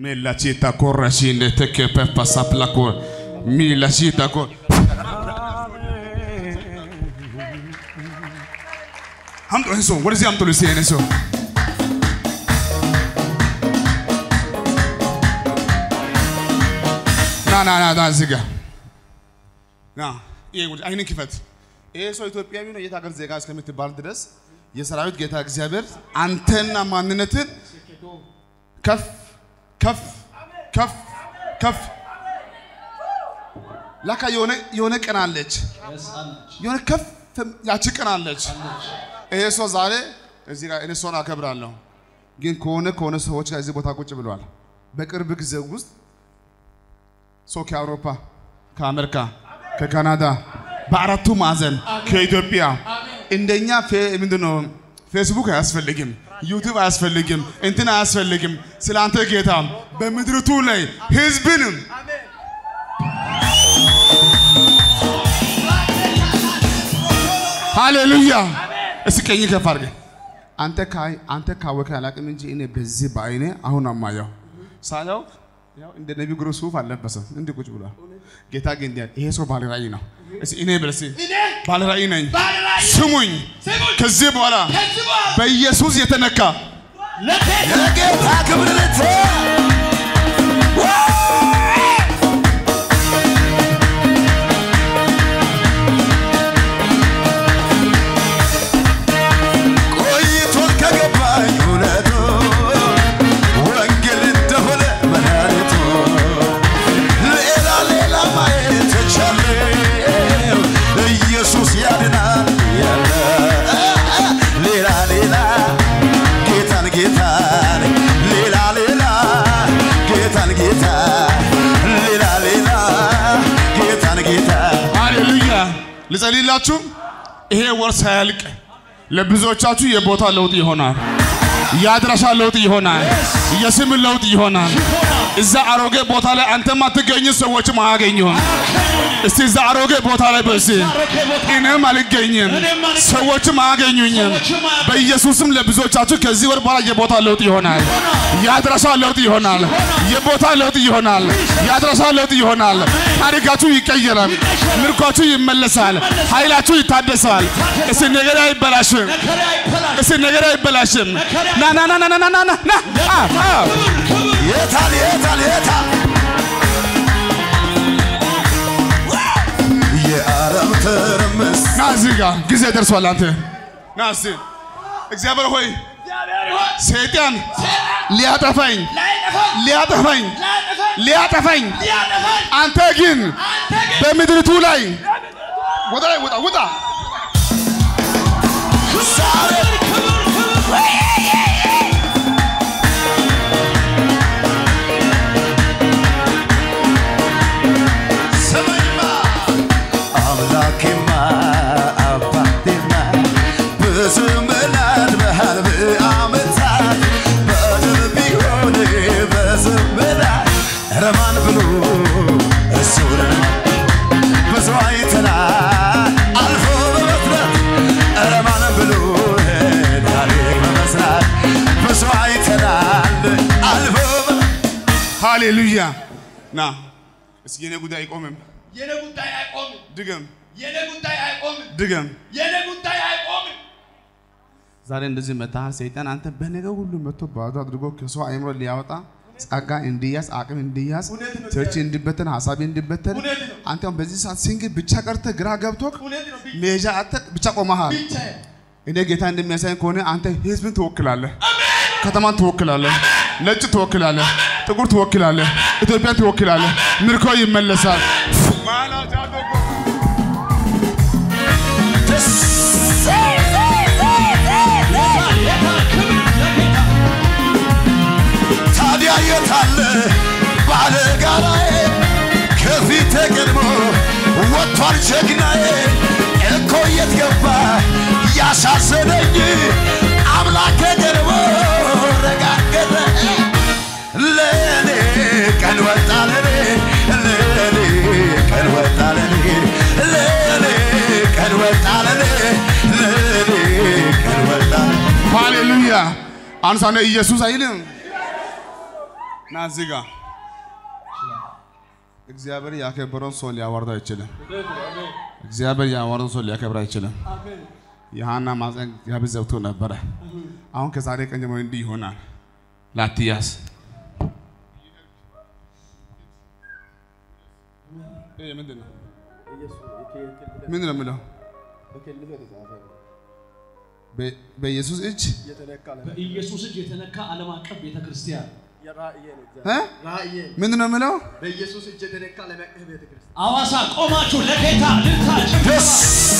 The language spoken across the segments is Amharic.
Me la città corrascinde te che per passare la cor. Mi la città cor. አምጦ ይህን ሰው ወደዚህ አምጦ ልስ ይህን ሰው ና ና ና ና እዚህ ጋር ና ይሄ ጉድ አይንን ክፈት። ይሄ ሰው ኢትዮጵያዊ ነው። የት ሀገር ዜጋ እስከምትባል ድረስ የሰራዊት ጌታ እግዚአብሔር አንተና ማንነትን ከፍ ከፍ ከፍ ከፍ ላካ የሆነ የሆነ ቀን አለች የሆነ ከፍ ያቺ ቀን አለች። ይሄ ሰው ዛሬ እዚህ ጋር እኔ ሰውን አከብራለሁ፣ ግን ከሆነ ከሆነ ሰዎች ጋር እዚህ ቦታ ቁጭ ብለዋል። በቅርብ ጊዜ ውስጥ ሰው ከአውሮፓ፣ ከአሜሪካ፣ ከካናዳ በአራቱ ማዕዘን ከኢትዮጵያ እንደኛ ምንድን ነው ፌስቡክ አያስፈልግም፣ ዩቲዩብ አያስፈልግም፣ እንትን አያስፈልግም። ስለ አንተ ጌታ በምድርቱ ላይ ህዝብንም ሃሌሉያ እስኪ ቀኝ ከፍ አድርገህ አንተ ካይ አንተ ካወቀ አላቅም እንጂ እኔ በዚህ በአይኔ አሁን አማየው ሳየው ያው እንደ ነቢ ግሮ ሱፍ አልለበሰም እንዲህ ቁጭ ብሏል። ጌታ ግን እንዲህ አለ፣ ይሄ ሰው ባለ ራእይ ነው። እስኪ እኔ በል እስኪ ባለ ራእይ ነኝ። ስሙኝ፣ ከዚህ በኋላ በኢየሱስ የተነካ ለጌታ ክብር ልት ቆይቶን ከገባኝ እውነቱ ወንጌል እንደሆነ መድኃኒቱ ሌላ ሌላ ማየት ተቻለው ኢየሱስ ያድናል ያለ ሌላ ሌላ ጌታን ጌታን ሌላ ሌላ ጌታን ጌታ ሌላ ሌላ ጌታን ጌታ ሃሌሉያ ልጸልይላችሁ። ይሄ ወር ሳያልቅ ለብዙዎቻችሁ የቦታ ለውጥ ይሆናል። የአድራሻ ለውጥ ይሆናል። የስም ለውጥ ይሆናል። እዛ አሮጌ ቦታ ላይ አንተ ማትገኝ ሰዎችም አያገኙም። እስቲ እዛ አሮጌ ቦታ ላይ በስ እኔም አልገኝም፣ ሰዎችም አያገኙኝም። በኢየሱስም ለብዙዎቻችሁ ከዚህ ወር በኋላ የቦታ ለውጥ ይሆናል። የአድራሻ ለውጥ ይሆናል። የቦታ ለውጥ ይሆናል። የአድራሻ ለውጥ ይሆናል። ታሪካችሁ ይቀየራል። ምርኳችሁ ይመለሳል። ኃይላችሁ ይታደሳል። እስቲ ነገር አይበላሽም። እስቲ ነገር አይበላሽም። ና ና ና ና ና ና ና ና አ አ የታል የታል የታል የዓለም ትርምስ ና እዚህ ጋር ጊዜ ደርሷል። አንተ ና እስቲ እግዚአብሔር ሆይ ሰይጣን ሊያጠፋኝ ሊያጠፋኝ ሊያጠፋኝ አንተ ግን በምድርቱ ላይ ወደ ላይ ውጣ ውጣ ዛሬ ስመኝማ አምላኬማ አባቴማ በዘመናት መሃል በዓመታት በድር ቢሆን በዘመናት ረማን ብሎ እሱን ብዙ አይተናል አልፎ በመፍራት ረማን ብሎ ታሪክ በመስራት ብዙ አይተናል አልፎ በ- ሃሌሉያ ና እስኪ የኔ ጉዳይ አይቆምም የኔ ጉዳይ አይቆምም። ድገም የኔ ጉዳይ አይቆምም። ድገም የኔ ጉዳይ አይቆምም። ዛሬ እንደዚህ መታህ ሰይጣን አንተ በነገር ሁሉ መጥቶ ባዶ አድርጎ ከሰው አእምሮ ሊያወጣ ጸጋ እንዲያዝ አቅም እንዲያዝ እውነት ነው። ቸርች እንዲበተን ሀሳብ እንዲበተን እውነት ነው። አንተ አሁን በዚህ ሰዓት ሲንግል ብቻ ቀርተህ ግራ ገብቶክ እውነት ነው። መሄጃ አጥተህ ብቻ ቆመሃል። ብቻዬን እኔ ጌታ እንደሚያሳይ ከሆነ አንተ ህዝብን ትወክላለህ፣ ከተማን ትወክላለህ፣ ነጭ ትወክላለህ፣ ጥቁር ትወክላለህ፣ ኢትዮጵያን ትወክላለህ። ምርኮ ይመለሳል። ታዲያ የታለ ባለ ጋራዬ ከፊት ቀድሞ ወጥቷል ጀግናዬ እኮ የት ገባ ያሳዘነኝ አምላክ ቀድሞ ረጋገጠ ለእኔ ቀን ወጣ ለኔ ለእኔ ቀን ወጣ ለኔ ለእኔ ቀን ወጣ ለኔ ለእኔ ቀን ወጣ ሃሌሉያ። አንሳነ ኢየሱስ አይልም። ና እዚህ ጋር እግዚአብሔር ያከበረውን ሰው ሊያዋርድ አይችልም። እግዚአብሔር ያዋረደውን ሰው ሊያከብር አይችልም። የሃና ማፀን እግዚአብሔር ዘግቶ ነበረ። አሁን ከዛሬ ቀን ጀምሮ እንዲህ ይሆናል። ላትያዝ ይሄ ምንድን ነው? ምንድን ነው የምለው? በ- በኢየሱስ እጅ በኢየሱስ እጅ የተነካ ዓለም አቀፍ ቤተ ክርስቲያን እ? ምንድን ነው የምለው? በኢየሱስ እጅ የተነካ ዓለም አቀፍ ቤተ ክርስቲያን አዋሳ ቆማችሁ ለጌታ ልልታችሁ ደስ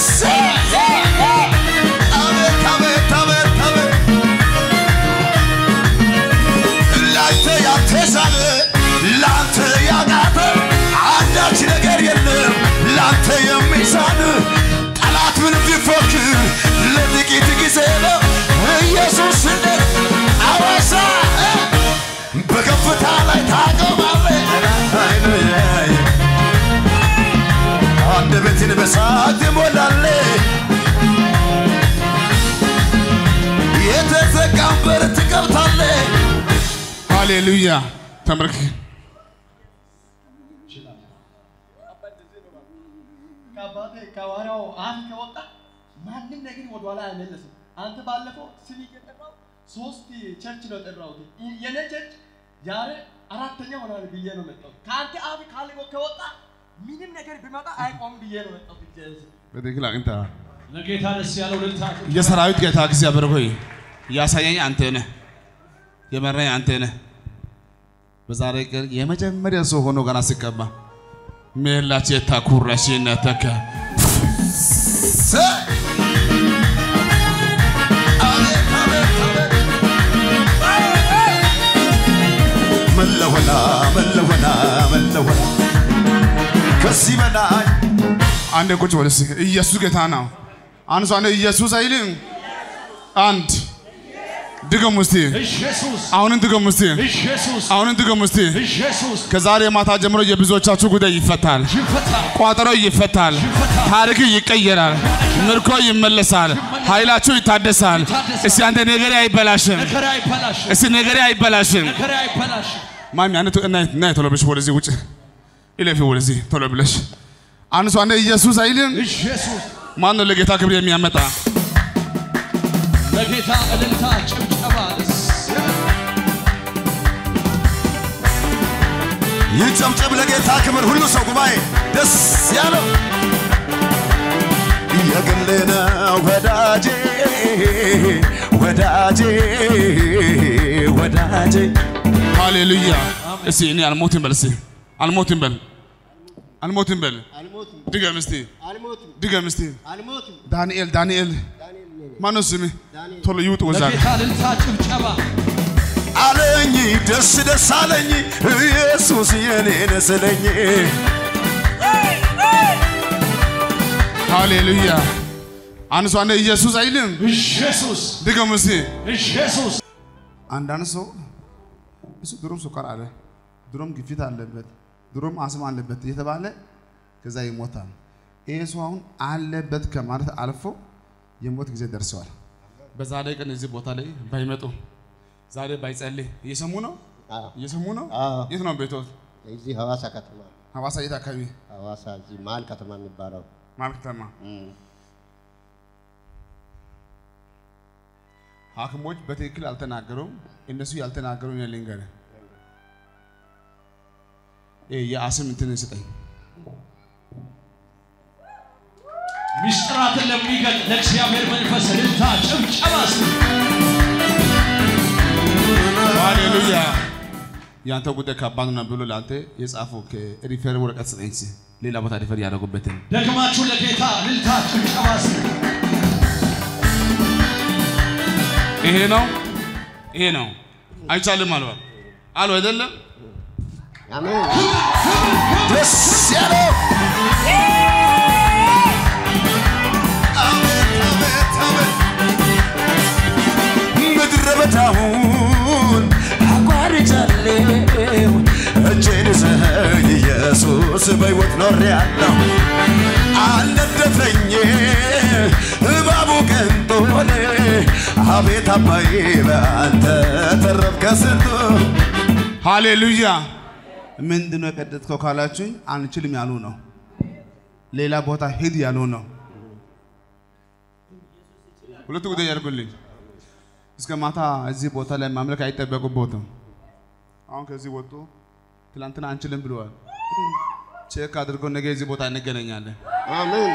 አቤት አቤት አቤት አቤት ላንተ ያልተሳለ ላንተ ያቃተ አንዳች ነገር የለም ላንተ የሚሳን ጠላት ምን ቢፎክር ለጥቂት ጊዜ ነው ኢየሱስ እንደ አዋሳ በከፍታ ላይ ታቆማለህ አንደበትን በሳቅ ትሞላለህ የተዘጋን በር ትከፍታለህ ሃሌሉያ ተመልክ ከአባቴ ከሐዋርያው አፍ ከወጣ ማንም ነገር ወደኋላ አይመለስም። አንተ ባለፈው ስም እየጠራው ሶስት ቸርች ነው የጠራሁት። የኔ ቸርች ዛሬ አራተኛ ሆናል ብዬ ነው መጣሁት። ከአንተ አፍ ካል ከወጣ ምንም ነገር ቢመጣ አይቆም ብዬ ነው መጣሁት። እግዚአብሔር በትክክል አግኝተሃል። ለጌታ ደስ ያለው ልልታችሁ የሰራዊት ጌታ እግዚአብሔር ሆይ ያሳየኝ አንተ ነህ፣ የመራኝ አንተ ነህ። በዛሬ ቀን የመጀመሪያ ሰው ሆኖ ገና ሲቀባ ሜላች የታኩራሽነተከ ሰ- አቤት አቤት አቤት መለወላ መለወላ መለወላ ከዚህ በላይ አንድ ቁጭ በል እስኪ። ኢየሱስ ጌታ ነው። አንድ ሰው አንድ ኢየሱስ አይልም። አንድ ድገም እስቲ። ኢየሱስ አሁንን ድገም እስቲ። ኢየሱስ አሁንን ድገም እስቲ። ኢየሱስ ከዛሬ ማታ ጀምሮ የብዙዎቻችሁ ጉዳይ ይፈታል። ይፈታል ቋጠሮ ይፈታል። ታሪክ ይቀየራል። ምርኮ ይመለሳል። ኃይላችሁ ይታደሳል። እስቲ አንተ ነገሬ አይበላሽም። ነገሬ አይበላሽም እስቲ ነገሬ አይበላሽም። ነገሬ አይበላሽም ማሚ አንተ እና ቶሎ ብለሽ ወደዚህ ውጭ ይለፊ ወደዚህ ቶሎ ብለሽ አንድ ሰው አንተ ኢየሱስ አይልም። ኢየሱስ ማን ነው ለጌታ ክብር የሚያመጣ? ለጌታ እልልታ ጭብጨባ ደስ ይጨብጨብ ለጌታ ክብር ሁሉ ሰው ጉባኤ ደስ ያለው የግሌ ነው ወዳጄ ወዳጄ ወዳጄ ሃሌሉያ። እስቲ እኔ አልሞትም በል እስቲ አልሞትም በል አልሞትም በል አልሞትም ድገም እስቲ አልሞትም ድገም እስቲ አልሞትም ዳንኤል ዳንኤል ዳንኤል ነኝ ማነው ስምህ? ዳንኤል ቶሎ ይውጥ ወዛ ለጌታ እልልታ ጭብጨባ አለኝ ደስ ደስ አለኝ ኢየሱስ የኔን ስለኝ ሃሌሉያ። አንድ ሰው አንተ ኢየሱስ አይልም። ኢየሱስ ድገም እስቲ ኢየሱስ አንዳንድ ሰው እሱ ድሮም ስኳር አለ፣ ድሮም ግፊት አለበት፣ ድሮም አስም አለበት እየተባለ ከዛ ይሞታል። ይሄ ሰው አሁን አለበት ከማለት አልፎ የሞት ጊዜ ደርሰዋል። በዛ ላይ ቀን እዚህ ቦታ ላይ ባይመጡ ዛሬ ባይጸልይ እየሰሙ ነው እየሰሙ ነው። አዎ። የት ነው ቤቶት? እዚህ ሐዋሳ ከተማ ሐዋሳ የት አካባቢ? ሐዋሳ እዚህ መሀል ከተማ የሚባለው ማር ከተማ። ሐኪሞች በትክክል አልተናገሩም። እነሱ ያልተናገሩ እኔ ልንገርህ፣ ይሄ የአስም እንትን ስጠኝ ምስጢራትን ለሚገልጥ ለእግዚአብሔር መንፈስ እልልታ ጭብጨባ እስቲ ሃሌሉያ። ያንተ ጉዳይ ከባድ ነው ብሎ ለአንተ የጻፈው ከሪፌር ወረቀት ስጠኝ እስኪ፣ ሌላ ቦታ ሪፌር ያደረጉበትን ደግማችሁ ለጌታ እልልታ ጭብጨባ እስቲ ይሄ ነው ይሄ ነው አይቻልም አሉ አሉ አይደለም አሜን ደስ ያለው አቤት አቤት አቤት ምድረ በዳውን አቋርጫለሁ እጄን ይዘኸኝ ኢየሱስ በሕይወት ኖሬአለሁ አልነደፈኝ እባቡ ቅንጦሌ አቤት አባዬ በአንተ ተረፍከ ስንቱ ሃሌሉያ። ምንድን ነው የቀደድከው ካላችሁኝ፣ አንችልም ያሉ ነው። ሌላ ቦታ ሂድ ያሉ ነው። ሁለቱ ጉዳይ ያድርጉልኝ። እስከ ማታ እዚህ ቦታ ላይ ማምለክ አይጠበቁበትም። አሁን ከዚህ ወጡ ትላንትና አንችልም ብለዋል። ቼክ አድርገው ነገ እዚህ ቦታ እንገናኛለን። አሜን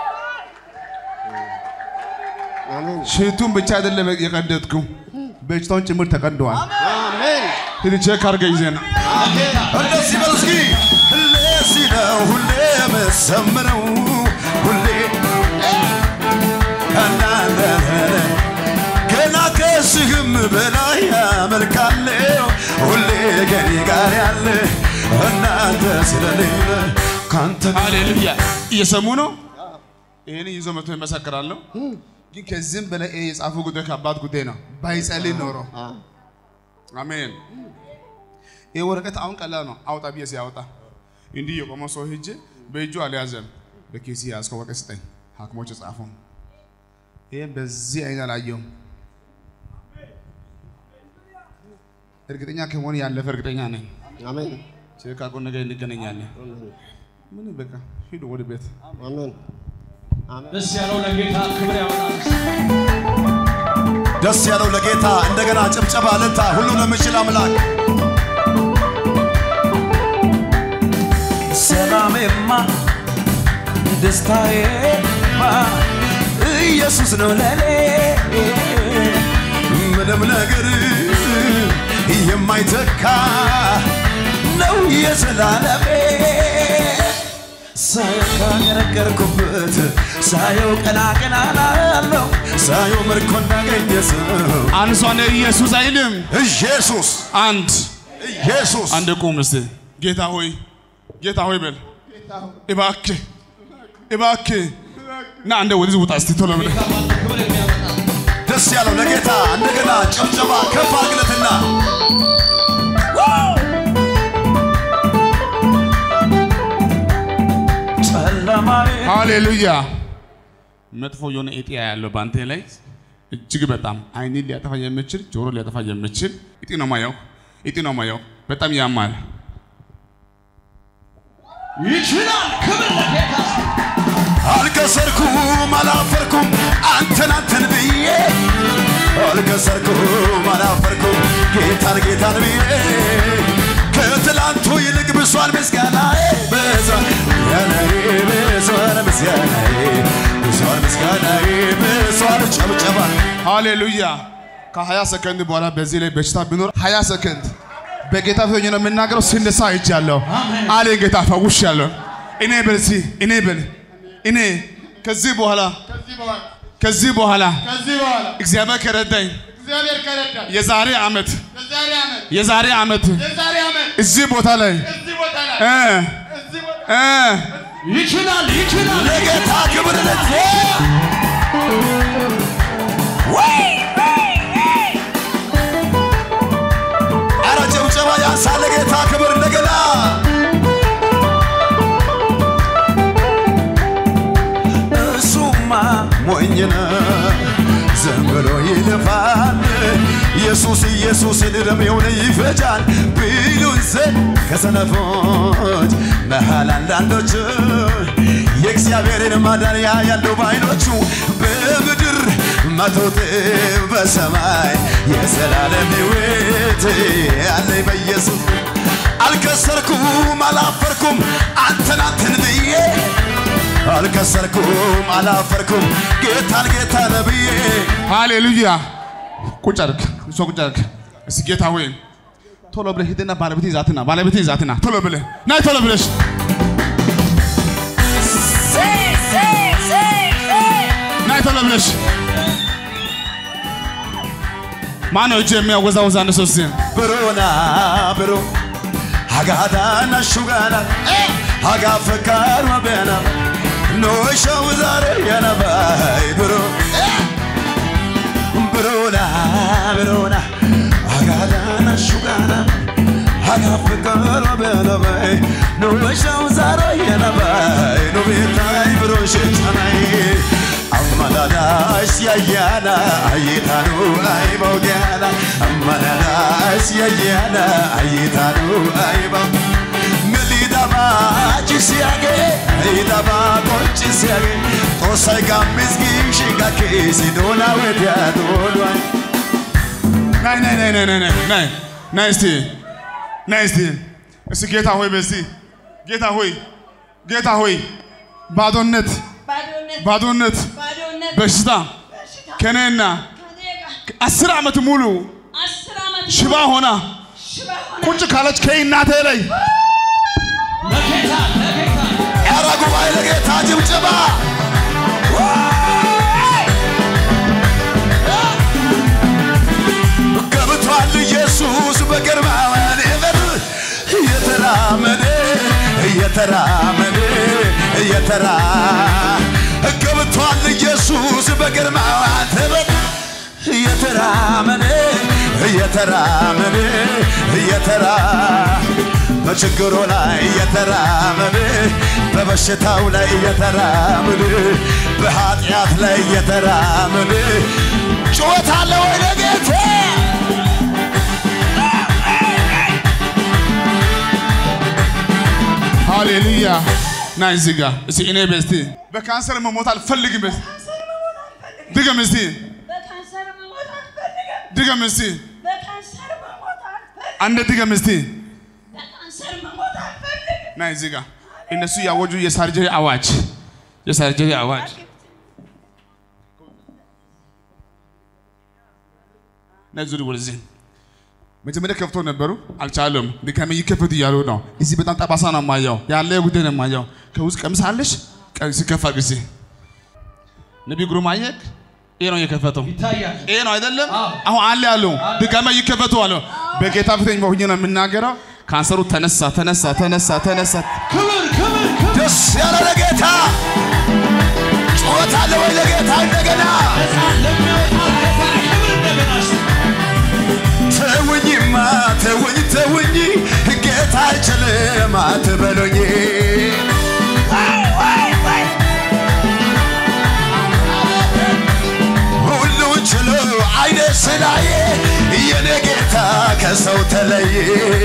አሜን ሽቱን ብቻ አይደለም የቀደድኩ በሽታውን ጭምር ተቀደዋል። አሜን ሂድ ቼክ አድርገህ ይዘና እንደዚህ በሉ እስኪ ለዚህ ነው ሁሌ የምዘምረው ሁሌ እናንተ ገና ከስህም በላይ ያመልካለሁ ሁሌ ከኔ ጋር ያለ እናንተ ስለሌለ ካንተ ሃሌሉያ። እየሰሙ ነው። ይህን ይዞ መቶ ይመሰክራለሁ። ግን ከዚህም በላይ ይሄ የጻፉ ጉዳይ ከባድ ጉዳይ ነው። ባይጸልይ ኖሮ አሜን። ይህ ወረቀት አሁን ቀላል ነው። አውጣ ብዬ ሲያወጣ እንዲህ የቆመው ሰው ሂጅ በእጁ አልያዘም። በኬሲ ያዝከው ወረቀት ስጠኝ። ሐኪሞች ጻፉ። ይህም በዚህ አይን አላየውም። እርግጠኛ ከመሆን ያለፈ እርግጠኛ ነኝ። አሜን ቼክ አድርጎ ነገ እንገናኛለን። ምን በቃ ሂዱ ወደ ቤት። አሜን ደስ ያለው ለጌታ ክብር ያመጣል። ደስ ያለው ለጌታ እንደገና ጭብጨባ ልታ ሁሉ ለምችል አምላክ ሰላሜማ ደስታዬማ ኢየሱስ ነው ለኔ ምንም ነገር የማይተካ ነው የዘላለሜ ሳየው ካገረገርኩበት ሳየው ቀና ቀና ላለው ሳየው ምርኮ እንዳገኘ ሰው አንሷን ኢየሱስ አይልም። ኢየሱስ አንድ ኢየሱስ አንድ ቁም እስቲ። ጌታ ሆይ ጌታ ሆይ በል እባክህ እባክህ ና አንደ ወደዚህ ውጣ እስቲ ቶሎ ብለህ ክብር የሚያመጣ ደስ ያለው ለጌታ እንደገና ጭብጨባ ከፍ አድርግለትና ጨለማዬ ሃሌሉያ። መጥፎ የሆነ እጢ ያለው በአንተ ላይ እጅግ በጣም አይንን ሊያጠፋ የሚችል ጆሮ ሊያጠፋ የሚችል እጢ ነው ማየው፣ እጢ ነው ማየው። በጣም ያማል። ይችላል። ክብር ለጌታ አልከሰርኩም አላፈርኩም አንተን አንተን ብዬ አልከሰርኩም አላፈርኩም ጌታን ጌታን ብዬ ከትላንቱ ይልቅ ብሷል ምስጋናዬ ብሷል ምስጋናዬ ብሷል ምስጋናዬ ብሷል ምስጋናዬ ብሷል ጨብጨባ ሃሌሉያ። ከ20 ሰከንድ በኋላ በዚህ ላይ በሽታ ቢኖር 20 ሰከንድ በጌታ ፊት ሆኜ ነው የምናገረው። ሲነሳ አይቻለሁ አለ ጌታ ፈውሻለሁ። እኔ በል እስኪ እኔ በል እኔ ከዚህ በኋላ ከዚህ በኋላ ከዚህ በኋላ እግዚአብሔር ከረዳኝ እግዚአብሔር ከረዳን የዛሬ ዓመት የዛሬ ዓመት የዛሬ ዓመት የዛሬ ዓመት እዚህ ቦታ ላይ እዚህ ቦታ ላይ እ እዚህ ቦታ እ ይችላል። ይችላል። ለጌታ ክብር ለት አረ ጭብጨባ ያንሳል ለጌታ ክብር እንደገና እሱማ ሞኝ ነው ዝም ብሎ ይለፋል ኢየሱስ ኢየሱስን ዕድሜውን ይፈጃል ቢሉን ዘንድ ከሰነፎች መሃል አንዳንዶች የእግዚአብሔርን ማዳን ያያሉ በዓይኖቹ በምድር መቶ እጥፍ በሰማይ የዘላለም ሕይወት ያለኝ በኢየሱስ አልከሰርኩም አላፈርኩም አንተን አንተን ብዬ አልከሰርኩም አላፈርኩም ጌታን ጌታ ነብዬ ሃሌሉያ። ቁጭ አድርግ፣ እሷ ቁጭ አድርግ። እስኪ ጌታ ሆይ ቶሎ ብለህ ሂድና ባለቤቴ ይዛትና ባለቤቴ ይዛትና ቶሎ ብለህ ናይ ቶሎ ብለሽ ናይ ቶሎ ብለሽ ማነው እጅ የሚያወዛወዛ አንድ ሰው እስኪ ብሮና ብሮ ሀጋዳና ሹጋና ሀጋ ፈካር መበና ኖሸው ዛሬ የነባይ ብሮ ብሮና ብሮና ሀጋዳና ሹጋና ሀጋ ፈካር መበናባይ ኖሸው ዛሬ የነባይ ኖቤታይ ብሮ ሸቻናይ አማዳዳሽ ያ ayyaana ayitaanu ayibau diyaana amananaas yayyaana ayitaanu ayibau milidaba chisiyage ayidaba qoncisiyage xoossay gammisgiishi gakkeesi doona wediya doonway ናይ ናይ ናይ ናይ ናይ ናይ ናይ ናይ እስቲ ናይ እስቲ እስቲ ጌታ ሆይ በስቲ ጌታ ሆይ ጌታ ሆይ ባዶነት ባዶነት ባዶነት ባዶነት በሽታ በሽታ ከኔና ከኔ ጋር አስር ዓመት ሙሉ አስር ዓመት ሽባ ሆና ሽባ ሆነ ቁጭ ካለች ከእናቴ ላይ ለጌታ ለጌታ ኧረ ጉባኤ ለጌታ ጭብጨባ ገብቷል ኢየሱስ በግርማውያን በር እየተራመደ እየተራመደ እየተራ ገብቷል ኢየሱስ በግርማውያን በር እየተራመደ እየተራመደ እየተራ በችግሩ ላይ እየተራመደ በበሽታው ላይ እየተራመደ በኃጢአት ላይ እየተራመደ ጩኸት አለ ወይ ለጌታ ሃሌሉያ ናይ እዚህ ጋር እስቲ እኔ በስቲ በካንሰር መሞት አልፈልግም በስቲ ድገም እስቲ በካንሰር መሞት አልፈልግም ድገም እስቲ በካንሰር መሞት አልፈልግም አንድ ድገም እስቲ በካንሰር መሞት አልፈልግም ናይ እዚህ ጋር እነሱ ያወጁ የሳርጀሪ አዋጅ የሳርጀሪ አዋጅ ናይ ዙሪ ወደዚህ መጀመሪያ ከፍቶ ነበሩ አልቻሉም። ድጋሚ ይከፈት እያሉ ነው። እዚህ በጣም ጠባሳ ነው የማየው፣ ያለ ጉዳይ ነው የማየው። ከውስጥ ቀሚስ አለሽ ሲከፋ ጊዜ ነቢይ ግሩም አየክ፣ ይሄ ነው የከፈተው። ይታያል። ይሄ ነው አይደለም? አዎ። አሁን አለ ያሉ ድጋሚ ይከፈቱ አሉ። በጌታ ፊተኝ ሆኜ ነው የምናገረው። ካንሰሩ ተነሳ፣ ተነሳ፣ ተነሳ፣ ተነሳ። ክብር ክብር ክብር ደስ ያለ ለጌታ ጩኸት አለ ወይ ለጌታ እንደገና ለሚወጣ ጌታ ክብር እንደገና እስቲ ተውኝማ ተውኝ ተውኝ ጌታ አይችልም አትበሉኝ ሁሉን ችሎ አይነ ስላየ የኔ ጌታ ከሰው ተለየ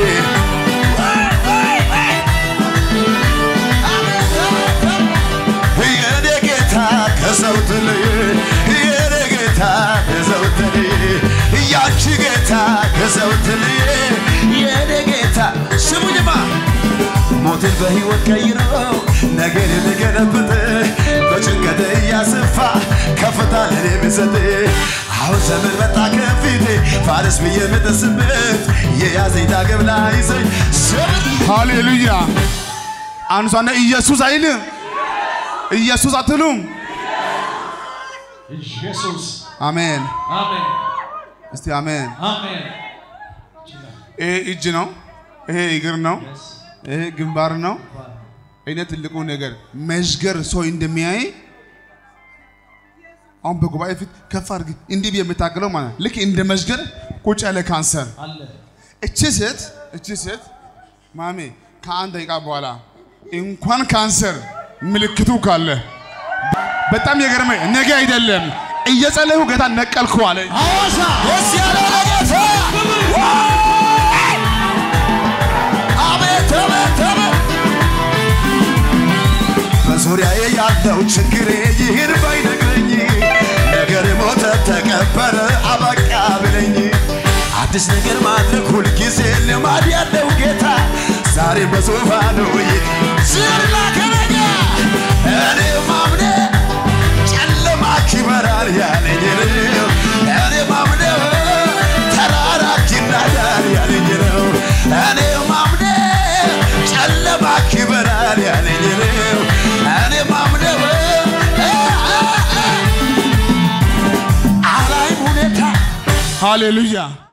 የኔ ጌታ ከሰው ተለየ የኔ ጌታ ከሰው ተለየ ያንቺ ጌታ ከሰው ተለየ የኔ ጌታ ስሙኝማ ሞትን በሕይወት ቀይሮ ነገር የተገለበጠ በጭንቀት እያሰፋ ከፍታ ለኔ የሚሰጥ አሁን ዘመን መጣ ከፊቴ ፋርስ ብዬ የምጥስበት የያዘኝ ዳግም ላይ ይዘኝ ዘመን ሃሌሉያ አንሷና ኢየሱስ አይልም ኢየሱስ አትሉም? ኢየሱስ አሜን። አሜን እስቲ አሜን። አሜን ይሄ እጅ ነው፣ ይሄ እግር ነው፣ ይሄ ግንባር ነው። እኔ ትልቁ ነገር መዥገር ሰው እንደሚያይ አሁን በጉባኤ ፊት ከፍ አድርግ እንዲህ ብዬ የምታገለው ማለት ልክ እንደ መዥገር ቁጭ ያለ ካንሰር አለ እቺ ሴት እቺ ሴት ማሜ ከአንድ ደቂቃ በኋላ እንኳን ካንሰር ምልክቱ ካለ በጣም የገረመኝ ነገ አይደለም እየጸለይሁ ጌታ ነቀልኩ አለ። ሐዋሳ ደስ ያለው ለጌታ አቤት አቤት አቤት በዙሪያዬ ያለው ችግሬ ይህን ባይነግረኝ ነገር ሞተ ተቀበረ አበቃ ብለኝ አዲስ ነገር ማድረግ ሁልጊዜ ልማድ ያለው ጌታ ዛሬ በዙፋኑ ዝርላ ከነጋ እኔ ማምነ ጨለማ ይበራል ያለኝ ነው እኔ ማምነ ተራራ ይናዳል ያለኝ ነው እኔ ማምነ ጨለማ ይበራል ያለኝ ነው እኔ ማምነ አላይ ሁኔታ ሃሌሉያ